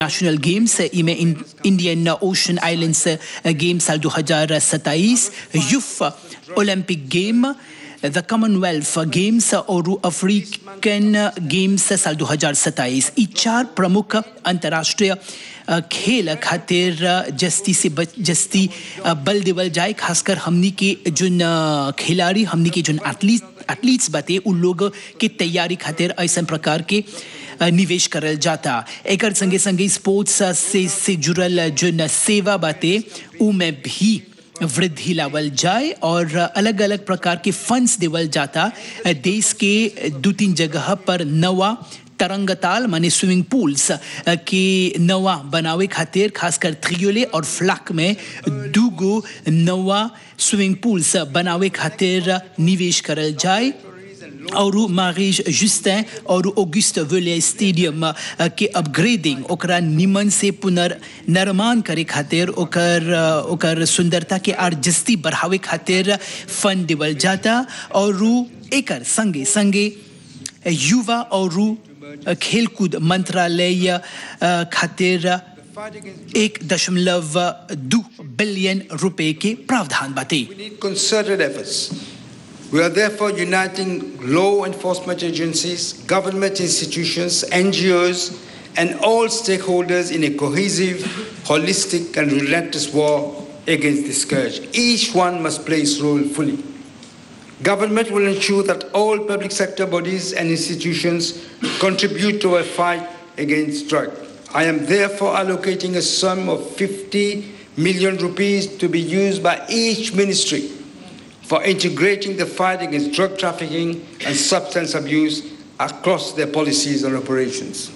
National games इमे इन, Indian Ocean islands game साल 2027 youth Olympic game the Commonwealth games और अफ्रीकन गेम्स साल 2027 ई चार प्रमुख अंतर्राष्ट्रीय अ, खेल खातिर जस्ती से बच जस्ती अ, बल देवल जाए खासकर हमनी के जोन अ, खिलाड़ी हमनी के जोन एथलीट एथलीट्स बाते उ लोग के तैयारी खातिर ऐसा प्रकार के अ, निवेश करल जाता एकर संगे संगे स्पोर्ट्स से से जुड़ल जोन सेवा बाते उ में भी वृद्धि लावल जाए और अलग अलग प्रकार के फंड्स देवल जाता देश के दो तीन जगह पर नवा तरंगताल माने स्विमिंग पूल्स के नवा बनावे खातिर खासकर थ्रियोले और फ्लाक में दूगो नवा स्विमिंग पूल्स बनावे खातिर निवेश करल जाए और मारिज जुस्tin और ऑगस्ट वेले स्टेडियम अ, के अपग्रेडिंग ओकरा निमन से पुनर्निर्माण करे खातिर ओकर अ, ओकर सुंदरता के आर जस्ती बढ़ावे खातिर फंड देवल जाता और एकर संगे संगे युवा और खेलकूद मंत्रालय अ, खातिर एक दशमलव दो बिलियन रुपए के प्रावधान बाटे We need concerted efforts. We are therefore uniting law enforcement agencies, government institutions, NGOs, and all stakeholders in a cohesive, holistic, and relentless war against this scourge. Each one must play its role fully. Government will ensure that all public sector bodies and institutions contribute to a fight against drug. I am therefore allocating a sum of 50 million rupees to be used by each ministry for integrating the fight against drug trafficking and substance abuse across their policies and operations.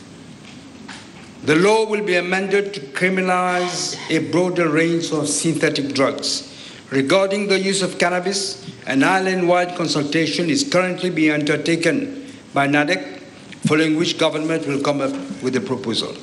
The law will be amended to criminalize a broader range of synthetic drugs. Regarding the use of cannabis, an island-wide consultation is currently being undertaken by NADEC, following which government will come up with a proposal.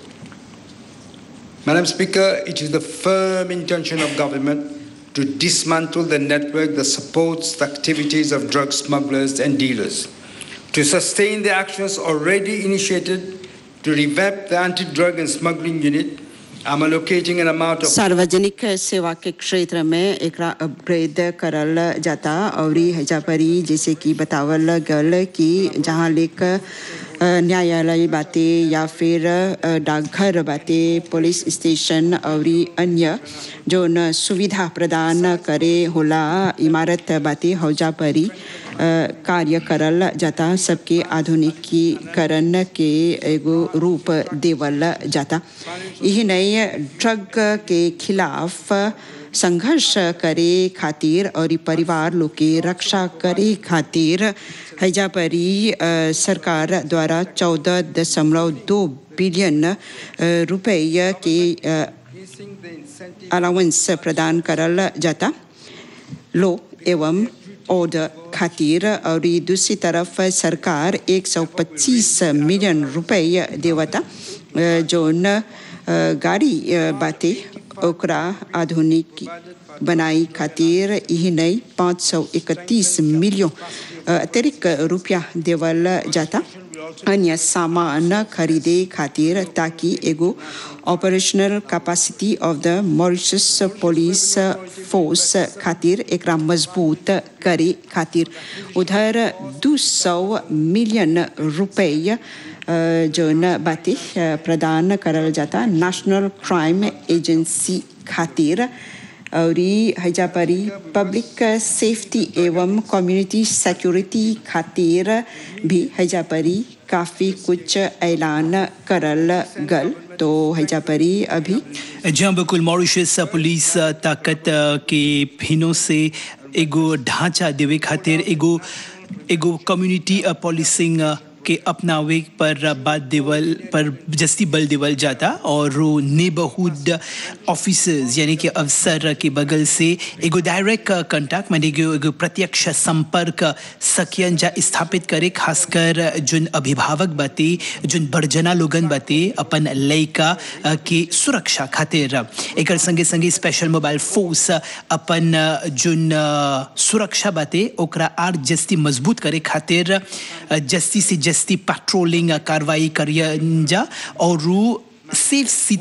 Madam Speaker, it is the firm intention of government to dismantle the network that supports the activities of drug smugglers and dealers, to sustain the actions already initiated to revamp the anti-drug and smuggling unit. I'm allocating an amount of सार्वजनिक सेवा के क्षेत्र में एकरा upgrade करल जाता और हैजा परी जैसे कि बतावल गल कि जहाँ लेक अ, न्यायालय बाते या फिर अ, डाकघर बाते पुलिस स्टेशन और अन्य जो न सुविधा प्रदान करे होला इमारत बाते हौजा परी अ, कार्य करल जाता सबके आधुनिकीकरण के एगो रूप देवल जाता यही नहीं ड्रग के खिलाफ संघर्ष करे खातिर और ई परिवार लोग के रक्षा करे खातिर हैजा परी अ, सरकार द्वारा चौदह दशमलव दो बिलियन अ, रुपये के अलाउंस प्रदान करल जाता लो एवं ऑर्डर खातिर और ई दूसरी तरफ सरकार 125 मिलियन रुपये देवता अ, जोन अ, गाड़ी अ, बाते ओकरा आधुनिक बनाई खातिर यही नहीं 531 मिलियन अ, अतिरिक्त रुपया देवल जाता अन्य सामान खरीदे खातिर ताकि एगो operational capacity of the Mauritius police force खातिर एकरा मजबूत करे खातिर उधर 200 मिलियन रुपये अ, जोन बाते अ, प्रदान करल जाता नेशनल क्राइम एजेंसी खातिर और ई हैजा परी पब्लिक सेफ्टी एवं कम्युनिटी सिक्योरिटी खातिर भी हैजा परी काफ़ी कुछ ऐलान करल गल तो हैजा परी अभी जहाँ बिल्कुल मॉरिशस पुलिस ताकत के फिनों से एगो ढांचा देवे खातिर एगो एगो कम्युनिटी पॉलिसिंग के अपनावे पर बात देवल पर जस्ती बल देवल जाता और नेबरहुड ऑफिसर्स यानी कि अफसर के बगल से एगो डायरेक्ट कंटेक्ट माने एगो एगो प्रत्यक्ष संपर्क सकियन जा स्थापित करे खासकर जोन अभिभावक बाते जोन बड़जना लोगन बाते अपन लइका अ, के सुरक्षा खातिर एकर संगे संगे स्पेशल मोबाइल फोर्स अपन अ, जोन अ, सुरक्षा बाते ओकरा आर जस्ती मजबूत करे खातिर अ, जस्ती से जस्ती पेट्रोलिंग कार्रवाई करियन जा और सेफ